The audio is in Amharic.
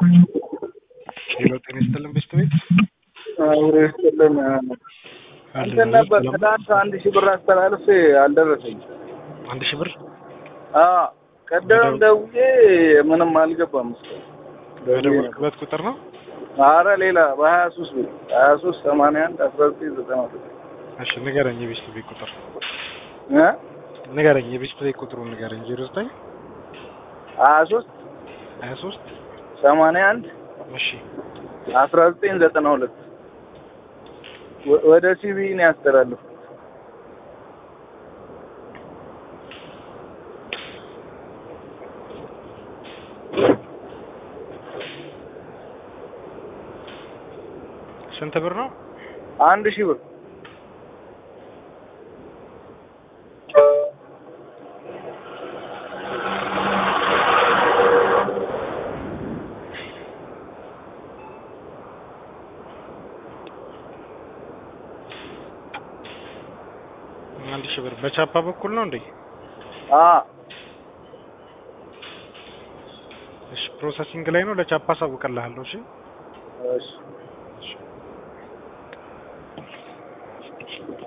ሄሎ ጤና ይስጥልን በሽታ ቤት አብሮ ይስጥልን። እንትን ነበር ትናንት አንድ ሺህ ብር አስተላልፌ አልደረሰኝም። አንድ ሺህ ብር አዎ ቀደም ደውዬ ምንም አልገባም። እስካሁን በደወልክበት ቁጥር ነው? አረ ሌላ በሀያ ሶስት ብር ሀያ ሶስት ሰማንያ አንድ አስራ ዘጠኝ ዘጠና ሁለት እሺ ንገረኝ፣ የቤስት ቤት ቁጥር እ ንገረኝ፣ የቤስት ቤት ቁጥሩን ንገረኝ። ዜሮ ዘጠኝ ሀያ ሶስት ሀያ ሶስት ሰማንያ አንድ እሺ አስራ ዘጠኝ ዘጠና ሁለት ወ- ወደ ሲቢ ነው ያስተላለፍኩት። ስንት ብር ነው? አንድ ሺህ ብር አንድ ሺህ ብር በቻፓ በኩል ነው እንዴ? አ እሺ ፕሮሰሲንግ ላይ ነው። ለቻፓ አሳውቅልሃለሁ። እሺ እሺ